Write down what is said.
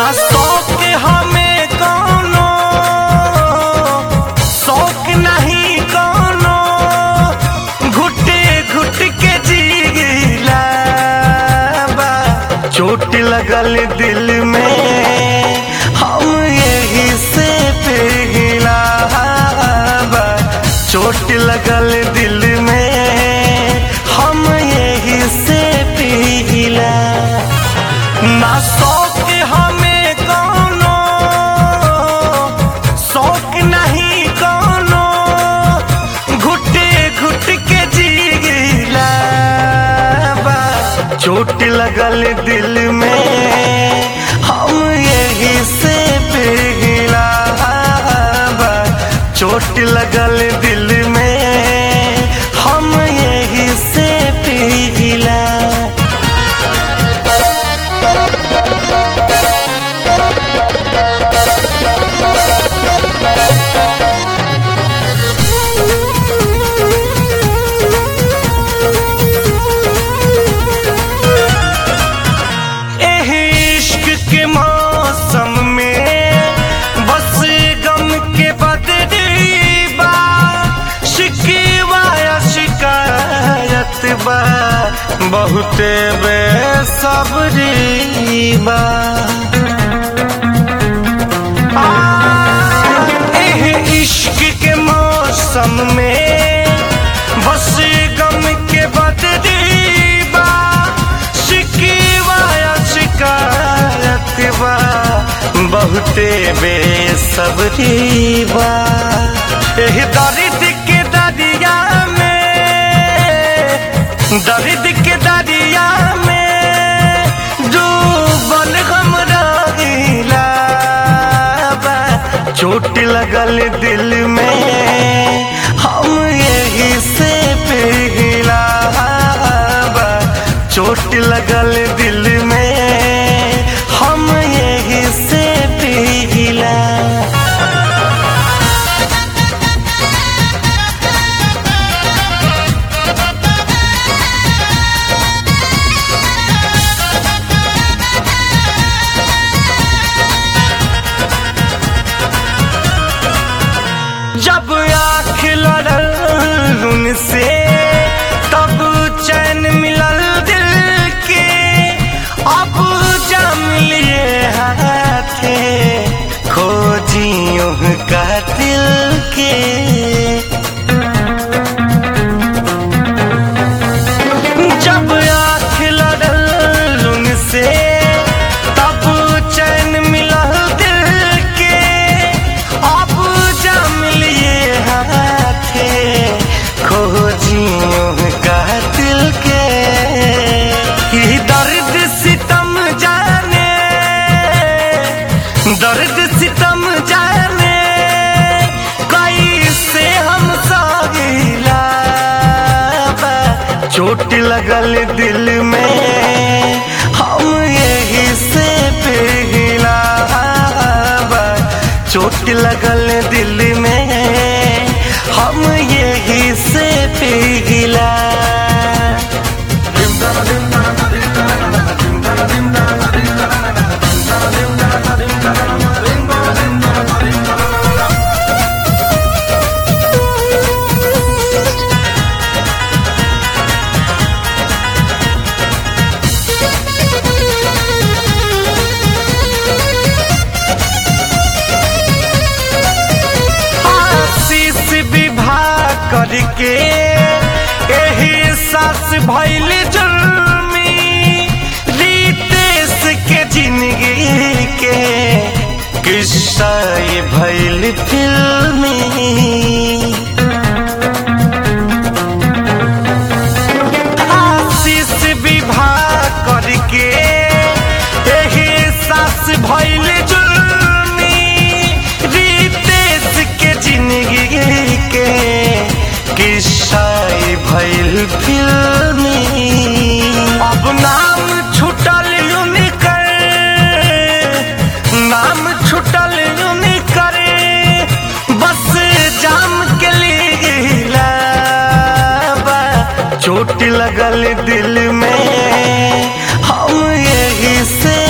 ना शौक हमें कौनो शौक नहीं कौनो घुटे घुट के जीला बा चोट लगल दिल में हम यही से पिघला बा चोट लगल दिल में हम यही से पिघला ना शौक हमें कौनो शौक नहीं कौनो घुटे घुट के जीला बा चोट लगल दिल में हम यही से पिघला बा चोट लगल दिल में हम यही से पिघला एह इश्क के मौसम में बस गम के बदली बा शिकवा या शिकायत बा बहुते बेसब्री बा आ, एह इश्क के मौसम में बस गम के बदली बा शिकवा या शिकायत बा बहुते बेसब्री बा एह दर्द के दरिया में दर्द के दरिया में डूबल हम रहिला बा चोट लगल दिल में हम यही से पिघला बा चोट लगल दिल में हम यही से पिघला जब आँख लड़ल उनसे तब चैन मिलल दिल के अब जम लिए हाथे खोजियों का दिल के जब आँख लड़ल उनसे तब चैन मिलल दिल के अब जम लिए हाथे खोजियों का दिल के कि दर्द सितम जाने दर्द सितम जाने कैसे हम सागिला बा चोट लगल दिल में हम यही से पिघला बा चोट लगल दिल में हम यही से पिघला आशीष विवाह करके एही सास भैल जुर्मी रितेश के जिंदगी के किस्सा ये भैल फिल्मी आशीष विवाह करके एही सास भैल जुर्मी रितेश के जिंदगी के किस्सा ई भैल फिल्मी अब नाम छुटल उनकर नाम छुटल उनकर बस जाम के लिए बा चोट लगल दिल में हम यही से